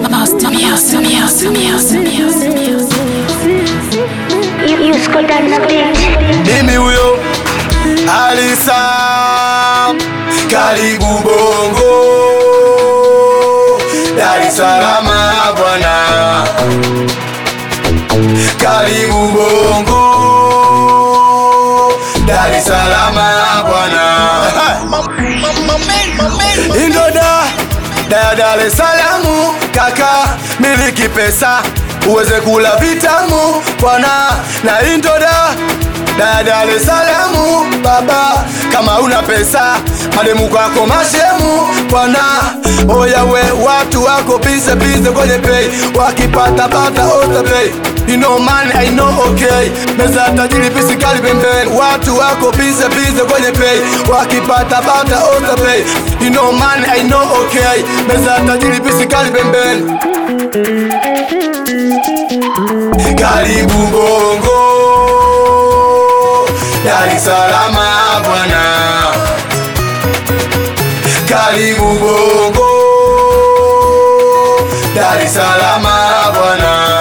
Mimi huyo Alisa, karibu Bongo, Dar es Salaam bwana, karibu Bongo, Dar es Salaam bwana, Indoda da Dar es Salaam kaka, miliki pesa uweze kula vitamu bwana, na Indoda da Dar es Salaam baba, kama una pesa mademu kwako mashemu bwana, oya we watu wako bize bize kwenye pay, wakipata pata ota pay You know man, I know okay Meza tajiri pisikali pembeni Watu wako bize bize kwenye pay Wakipata bata ota pay You know man, I know okay Meza tajiri pisikali pembeni Karibu Bongo Dar es Salaam bwana Karibu Bongo Dar es Salaam bwana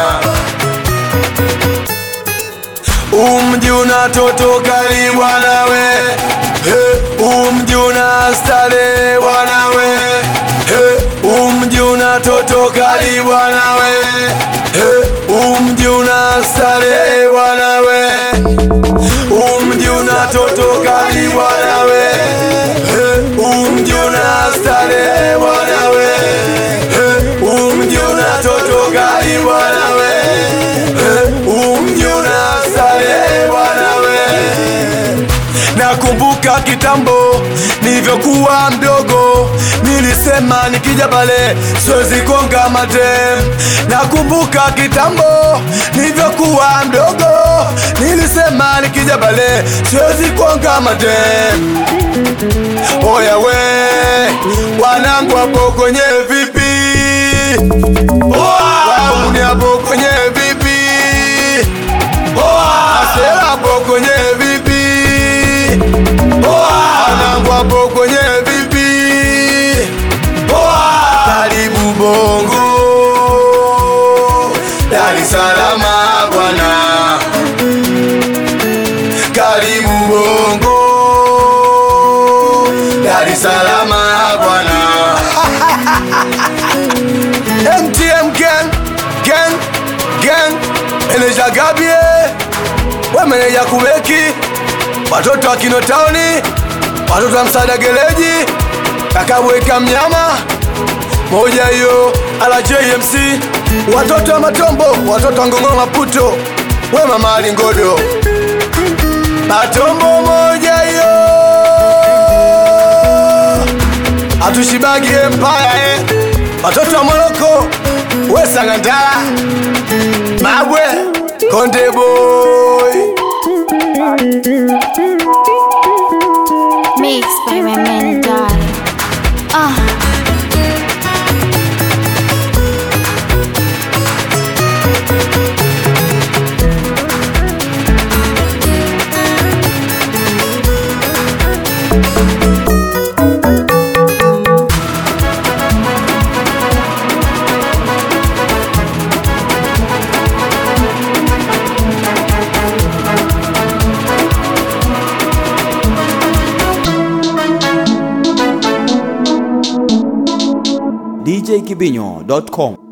Umji una toto kali bwana we hey, Umji una stare bwana we hey, Umji una toto kali bwana we hey, Umji una stare bwana we Umji una toto kali bwana we hey, Umji una stare bwana we hey, Umji una toto kali bwana we hey, Umji una stare bwana we Nakumbuka kitambo nilivyokuwa mdogo, nilisema nikija pale siwezi konga matem. Nakumbuka kitambo nilivyokuwa mdogo, nilisema nikija pale siwezi konga matem. Oya we wanangu hapo kwenye vipi? Wauni hapo kwenye vipi? Asela hapo kwenye vipi? Wanangu hapo kwenye vipi? Karibu Bongo, Dar es Salaam bwana, karibu Bongo, Dar es Salaam bwana. MTM gang, gang, gang, meneja Gabie, we meneja Kubeki, watoto wa Kinotauni, watoto wa Msaada Gereji, kakabweka mnyama moja hiyo ala JMC, watoto wa Matombo, watoto wa Ngong'o Maputo, we mama Alingodo, Matombo moja hiyo, hatushibagi empire eh. Watoto wa Moroko, we Sangandala, Mabwe, Konde Boy. Mix by my man darling. Ah. djkibinyo.com